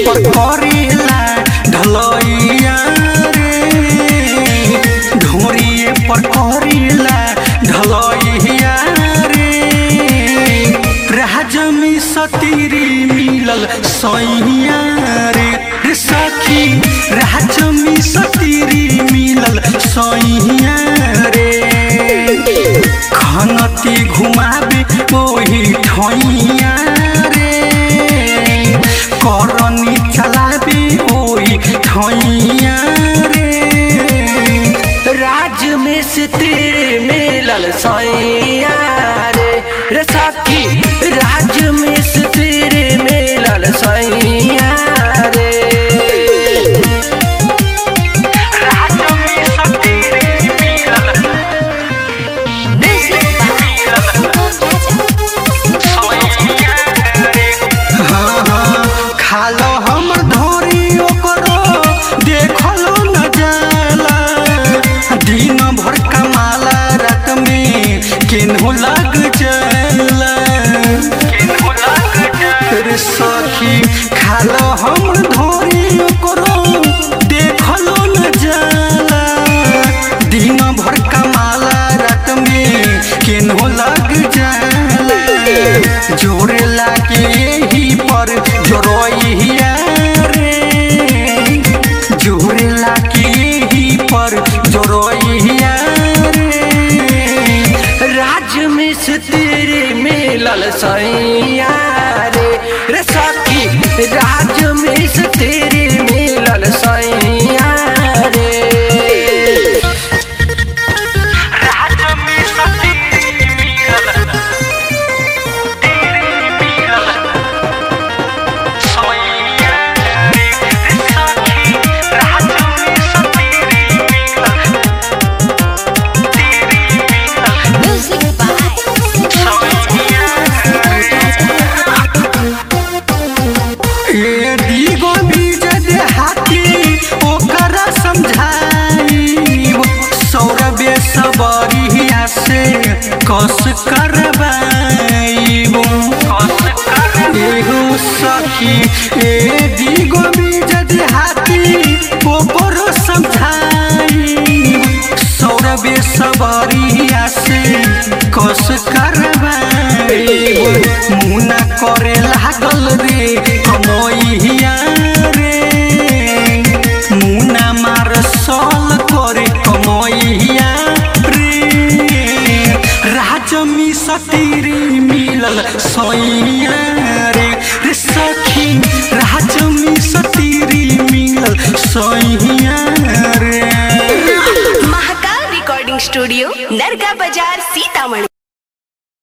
पर करेला ढलैया रे ढोरिए पर करेला ढलैया रे राज में सतीरी मिलल सैया रे रे सखी राज में सतीरी मिलल सैया रे खनती घुमाबे ओही ठैया रे करनी चलाबे ओही ठैया रे राज में से तेरे मिलल सैया रे रे सखी राज में से तेरे मिलल सैया रे राज में सतीरी मिलल हाँ, हाँ, खालो हमर धोरी ओकरो देखलो न जाला दिन भर कमाला रात में केनहु लग जाला रे सखी खालो हमर धोरी ओकरो देखलो न जाला दिन भर कमाला रात में केनहु लग जाला जोरे लागे यही पर जोरोइया रे जोरे लागे यही पर जोरोइया रे राज में से तेरे मिलल सैया रे रे सखी राज में से तेरे मिलल सैया रे राज में सतीरी मिलल तेरी मिलल सोइया रे सखी राज में सतीरी मिलल तेरी मिलल ए दीगो बीज दे हाथी ओकरा समझाई सौरभे सबरिया से कस करबाई एगो सखी ए दीगो बीज दे हाथी ओकरो समझाई सौरभे सबरिया से कस करबाई मुना करे लागल रे कमैया रे मुना मार सल करे कमैया रे राजमी सतीरी मिलल सैया रे रे सखी राजमी सतीरी मिलल सैया रे महाकाल रिकॉर्डिंग स्टूडियो नरगा बाजार सीतामढ़ी